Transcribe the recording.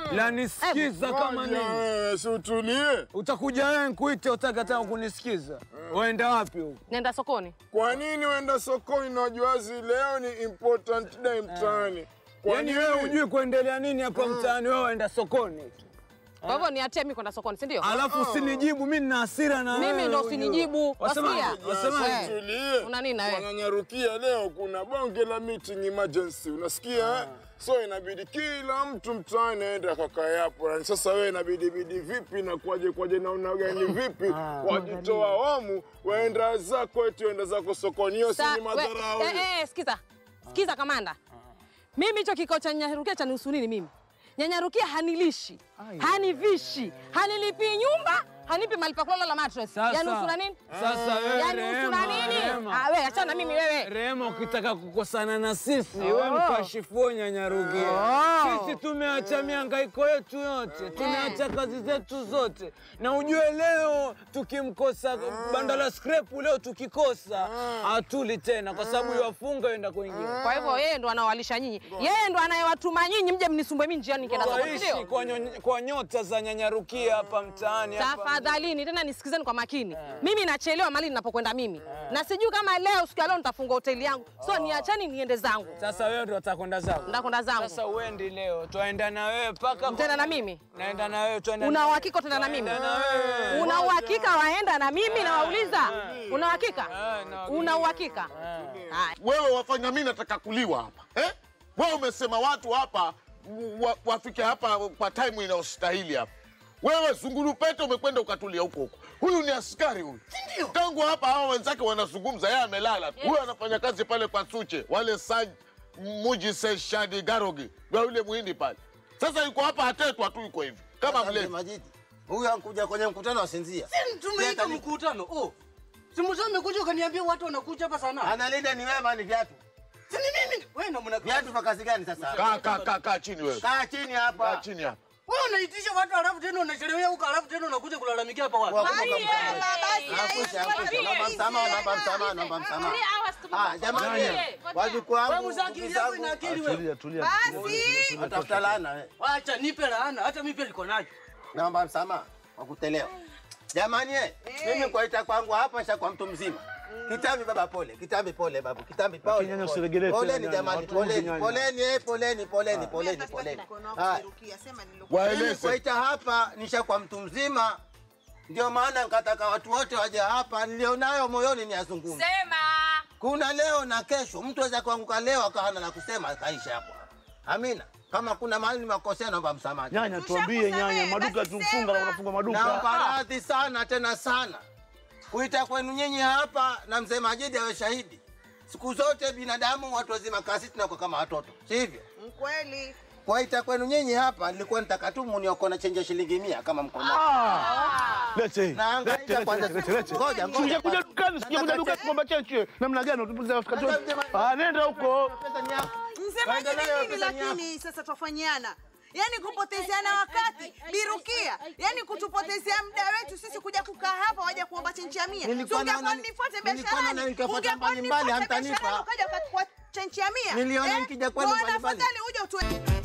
la nisikiza kama Ngoja nini. wewe, si utulie. Utakuja wewe nkuite, utakataka kunisikiza. Waenda wapi huko? Nenda sokoni. Kwa nini uenda sokoni na wajuazi leo ni important day mtaani? Kwa Yaani nini? wewe hujui kuendelea nini hapa mtaani, wewe waenda sokoni. Kwa hivyo niatie mimi kwenda sokoni, si ndio? Alafu usinijibu, mimi nina hasira na Mimi wewe, ndo ujue. usinijibu. Wasemaje? Wasikia? Wasemaje? Eh. Tulie. Una nini na wewe? Wananyarukia leo kuna bonge la meeting emergency, unasikia? eh? So inabidi kila mtu mtaani aende akakae hapo. Yani sasa wewe inabidi bidi vipi na kwaje kwaje na una gani vipi? Wajitoa wamu waenda zako eti waenda zako sokoni, hiyo si Sa- ni we- madharau. eh, eh, sikiza. Sikiza kamanda. Mimi hicho kikao cha Nyanyarukia cha nihusu nini mimi? Nyanyarukia hanilishi, hanivishi, hanilipii nyumba, hanipi mahali pa kulala la mattress. Sasa- Yaani usura nini? Sasa wewe Yaani usura Rehema, nini? Rehema. Ah, wewe achana na mimi wewe. Rehema, ukitaka kukosana na sisi wewe mkashifu Nyanyarukia. Oh. Sisi tumeacha mihangaiko yetu yote, tumeacha kazi zetu zote, na ujue leo tukimkosa banda la scrap leo tukikosa hatuli tena, kwa sababu yafunga enda kwingine. Kwa hivyo yeye ndo anawalisha nyinyi, yeye ndo anayewatuma nyinyi mje mnisumbue mimi njiani nikienda sokoni, Twaishi ndio? kwa, nyo- kwa nyota za Nyanyarukia hapa mtaani hapa. Tafadhalini tena nisikizeni kwa makini. Mimi nachelewa mali ninapokwenda mimi, na sijui kama leo siku ya leo nitafunga hoteli yangu, so niachani niende zangu, Sasa wewe ndo utakwenda zako. ndakwenda zangu. Sasa uendi leo, twaenda na wewe mpaka Mtaenda na mimi? naenda na wewe, twaenda Una na wewe. uhakika utaenda na mimi? Twaenda na wewe. Una uhakika waenda na mimi? Nawauliza, una uhakika? Eh, na- Una uhakika? Haya. Wewe wafanya mimi nataka kuliwa hapa eh? Wewe umesema watu hapa wa, wafike hapa kwa time inayostahili hapa. Wewe Zungurupete umekwenda ukatulia huko huko. Huyu ni askari huyu. Ndio. Tangu hapa hao wenzake wanazungumza, yeye amelala. tu. Huyu anafanya kazi pale kwa Suche, wale Saj Muji Se Shadi Garogi, wa yule muhindi pale. Sasa yuko hapa hatetwa tu yuko hivi. Kama Sasa mlevi. Majidi, huyu ankuja kwenye mkutano asinzia. Tumeita Leta ni- mkutano. Oh. Simu zangu umekuja ukaniambia watu wanakuja hapa sana. Analinda ni wewe ni viatu. Si ni mimi. Wewe ndo mna Viatu vya kazi gani sasa? Kaa kaa kaa kaa chini wewe. Kaa chini Kaa hapa. chini hapa. Wewe unaitisha watu alafu tena unachelewea huko alafu tena unakuja kulalamikia hapa watu. Angusha, angusha. Naomba msamaha, naomba msamaha, naomba msamaha. Ah, jamani, wajukuu Wewe wangu, mzaki ndugu yako ina zangu, akili wewe. watafuta laana. eh. Acha nipe laana hata mimi pia niko nacho. Naomba msamaha kwa kutelewa. Jamani, eh, mimi kwaita kwangu hapa sha kwa mtu mzima. Kitambi baba, pole. Kitambi pole babu. Kitambi pole. nyanya pole. usiregelee tena Poleni nyanya, jamani, watu wengi poleni. nyanya. Poleni, eh, poleni, poleni, poleni, poleni. Haya. Mimi Waeleze. kwaita hapa nisha kwa mtu mzima, ndio maana nikataka watu wote waje hapa, nilionayo moyoni ni azungumze. Sema. Kuna leo na kesho, mtu aweza kuanguka leo akawa hana la kusema akaisha hapo. Amina. Kama kuna mahali nimekosea, naomba msamaha. Nyanya, tuambie nyanya, maduka tumfunga na unafunga maduka. Naomba radhi sana tena sana kuita kwenu nyinyi hapa, na mzee Majidi awe shahidi. Siku zote binadamu watu wazima kasi tunakuwa kama watoto, si hivyo? Kweli. Kwaita kwenu nyinyi hapa, nilikuwa nitaka tu muniokoa na chenje shilingi mia kama mko nayo. Lete. Naangaika Lete, kwanza. lete, lete, lete. Ngoja, ngoja. Sijakuja dukani, sijakuja dukani kuomba chenche. Namna gani utupuza wakati? Ah, nenda huko. Pesa ni yako. Msemaji Kaenda nayo ni nini pesa ni yako. lakini sasa twafanyiana? Yaani kupotezeana wakati, birukia. Yaani kutupotezea muda wetu sisi kuja kukaa hapa waje kuomba chenchi ya mia. Nilikuwa Si ungekuwa naona- nifuate nilikuwa biasharani. naona nikifuata Ungekuwa mbali mbali, nifuate hamtanipa. biasharani, ukaja ukachukua chenchi ya mia. Niliona nikija kwenu Bwana, mbali mbali. afadhali uje utue